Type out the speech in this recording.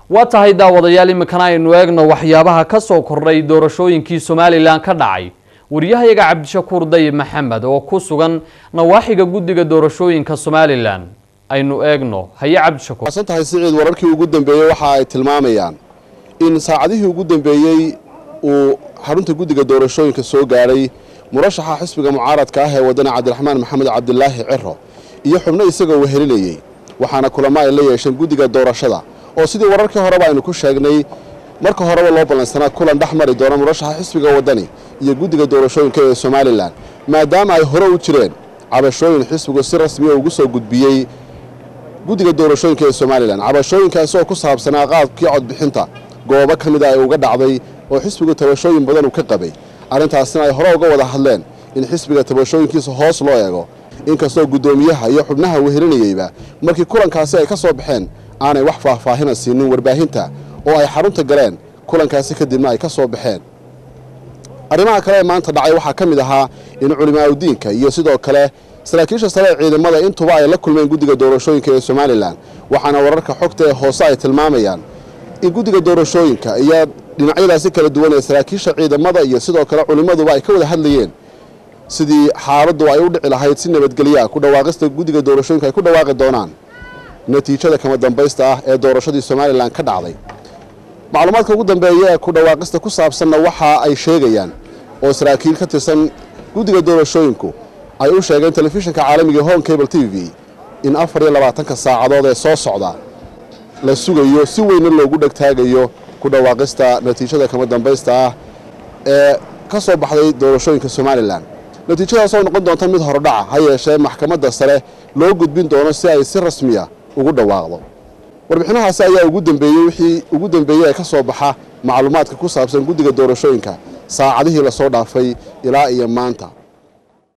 waa tahay daawadayaal iminkana aynu eegno waxyaabaha ka soo kordhay doorashooyinkii somalilan ka dhacay wariyahayaga cabdishakuur dayib maxamed oo ku sugan nawaaxiga guddiga doorashooyinka somalilan aynu eegno haye cabdishakuur san tahay siciid wararkii ugu dambeeyey waxa ay tilmaamayaan in saacadihii ugu dambeeyey uu xarunta guddiga doorashooyinka soo gaadhay murashaxa xisbiga mucaaradka ah ee wadani cabdiraxmaan maxamed cabdilaahi ciro iyo xubno isagoo wehelinayey waxaana kulamo ay la yeesheen guddiga doorashada oo sidii wararkii horeba aynu ku sheegnay marka horeba loo ballansanaa kulan dhex mari doona murashaxa xisbiga wadani iyo guddiga doorashooyinka ee somalilan maadaama ay hore u jireen cabashooyin xisbigu si rasmiya ugu soo gudbiyey guddiga doorashooyinka ee somalilan cabashooyinkaasi oo ku saabsanaa qaabkii codbixinta goobo ka mida ay uga dhacday oo xisbigu tabashooyin badan uu ka qabay arrintaasina ay hore uga wada hadleen in xisbiga tabashooyinkiisa hoos loo eego inkastoo guddoomiyaha iyo xubnaha wehelinayeyba markii kulankaasi ay ka soo baxeen aanay wax faahfaahina siinin warbaahinta oo ay xarunta galeen kulankaasi kadibna ay ka soo baxeen arrimaha kale ee maanta dhacay waxaa ka mid ahaa in culimaaudiinka iyo sidoo kale saraakiisha sare ee ciidamada intuba ay la kulmeen guddiga doorashooyinka ee somalilan waxaana wararka xogta ee hoose ay tilmaamayaan in guddiga doorashooyinka iyo dhinacyadaasi kala duwan ee saraakiisha ciidamada iyo sidoo kale culimmaduba ay ka wada hadlayeen sidii xaaladdu ay u dhici lahayd si nabadgelyaa ku dhawaaqista guddiga doorashooyinka ay ku dhawaaqi doonaan natiijada kama dambaysta ah ee doorashadii somalilan ka dhacday macluumaadka ugu dambeeya ee ku dhawaaqista ku saabsanna waxa ay sheegayaan oo saraakiil ka tirsan guddiga doorashooyinku ay u sheegeen telefishinka caalamiga home cable t v in afar iyo labaatanka saacadood ee soo socda la sugayo si weyna loogu dhegtaagayo ku dhawaaqista natiijada kama dambaysta ah ee ka soo baxday doorashooyinka somalilan natiijadaasoo noqon doonta mid horodhaca ha yeeshee maxkamadda sare loo gudbin doono si ay si rasmiya ugu dhawaaqdo warbixinahaasi ayaa ugu dambeeyey wixii ugu dambeeyey ee ka soo baxa macluumaadka ku saabsan guddiga doorashooyinka saacadihii lasoo dhaafay ilaa iyo maanta